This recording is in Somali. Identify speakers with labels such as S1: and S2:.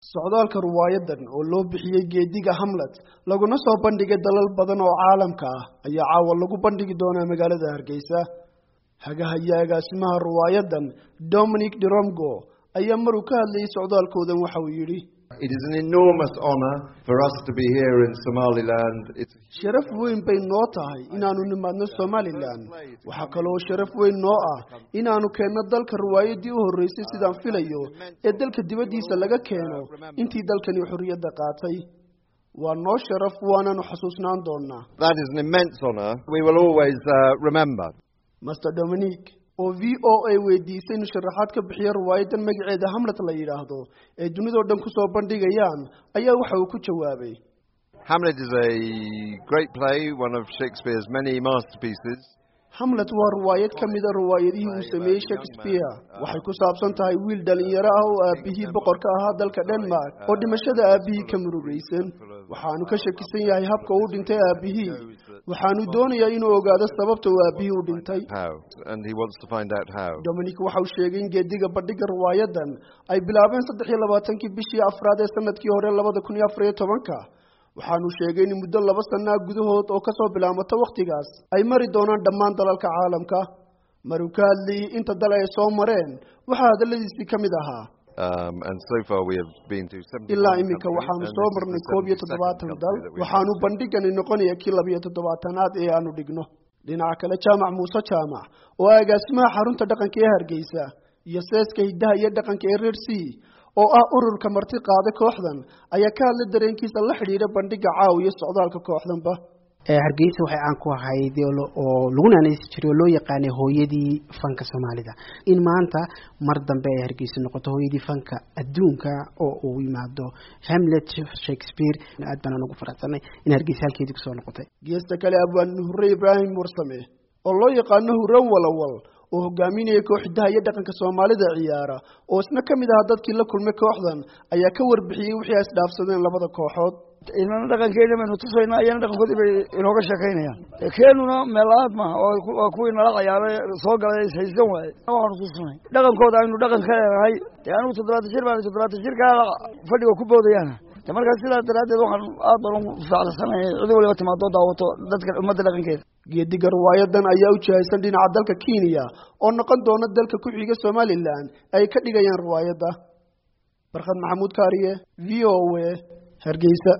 S1: socdaalka riwaayadan oo loo bixiyey geediga hamlet laguna soo bandhigay dalal badan oo caalamka ah ayaa caawa lagu bandhigi doonaa magaalada hargeysa hagahaya agaasimaha riwaayadan dominic deromgo ayaa maruu ka hadlayay socdaalkoodan waxa uu yidhi
S2: It is an enormous honor for us to be here in Somaliland. It's
S1: sharaf weyn bay noo tahay inaanu nimaadno somalilan waxaa kaloo sharaf weyn noo ah inaanu keenno dalka riwaayadii u horreysay sidaan filayo ee dalka dibaddiisa laga keeno intii dalkani xorriyadda qaatay waa noo sharaf waanaanu xasuusnaan doonaa
S2: that is an immense honor. We will always uh, remember.
S1: master dominic oo v o a weydiisay inu sharaxaad ka bixiya riwaayadan magaceeda hamlet la yidhaahdo ee dunidao dhan kusoo bandhigayaan ayaa waxa uu ku jawaabay
S2: Hamlet is a great play, one of Shakespeare's many masterpieces.
S1: hamlet waa riwaayad ka mida riwaayadihii uu sameeyey shakespeare waxay ku saabsan tahay wiil dhalinyaro ah oo aabihii boqorka ahaa dalka denmark oo dhimashada aabihii ka murugaysan waxaanu ka shakisan yahay habka uu dhintay aabihii waxaanu doonayaa inuu ogaado sababta uu aabihii u dhintay
S2: How? And he wants to find out how.
S1: dominic waxa uu sheegay in geediga bandhiga riwaayadan ay bilaabeen saddex iyo labaatankii bishii afraad ee sanadkii hore labada kun iyo afar iyo tobanka waxaanu sheegay in muddo laba sanaa gudahood oo kasoo bilaabmata wakhtigaas ay mari doonaan dhammaan dalalka caalamka maruu ka hadlayay inta dal ay soo mareen waxaa hadalladiisii ka mid ahaa
S2: Um, and so far we have been to 71
S1: ilaa iminka
S2: countries,
S1: waxaanu
S2: and
S1: soo
S2: this is
S1: marnay
S2: the
S1: koob iyo
S2: 72nd
S1: toddobaatan
S2: country
S1: dal
S2: that we've
S1: waxaanu bandhigani noqonaya kii labiyo toddobaatanaad ee aanu dhigno dhinaca kale jaamac muuse jaamac oo ah agaasimaha xarunta dhaqanka ee hargeysa iyo seeska hiddaha iyo dhaqanka ee reer c oo ah ururka marti qaada kooxdan ayaa ka hadlay dareenkiisa la xidhiidha bandhiga caawiya socdaalka kooxdanba
S3: hargeysa waxay caan ku ahayd oo lagu naanaysi jiray oo loo yaqaanay hooyadii fanka soomaalida in maanta mar dambe ay hargeysa noqoto hooyadii fanka adduunka oo uu yimaado hamlet shakespeare aad baan ugu faraxsanay in hargeysa halkeedii kusoo noqotay
S1: geesta kale abwaan hurre ibraahim warsame oo loo yaqaano hurran walawal oo hogaaminaya kooxdaha iyo dhaqanka soomaalida ciyaara oo isna ka mid ahaa dadkii la kulmay kooxdan ayaa ka warbixiyey wixii ay isdhaafsadeen labada kooxood
S4: inana dhaqankeena baynu tusaynaa iyana dhaqankoodii bay inooga sheekaynayaan keenuna meelaad maaha waa kuwii nala cayaaray soo galay ishaysan waaye waxaanu tusinay dhaqankooda aynu dhaqan ka leenahay dee anigu toddobaatan jir baan toddobaatan jirkaa fadhiga ku boodayaana de markaa sidaa daraaddeed waxaan aad baan ugu faacsanay cid waliba timaadoo daawato dadka ummadda dhaqankeeda
S1: geediga riwaayadan ayaa u jihaysan dhinaca dalka kenya oo noqon doona dalka ku xiga somalilan ay ka dhigayaan riwaayadda barkhad maxamuud kaariye v o a hargeysa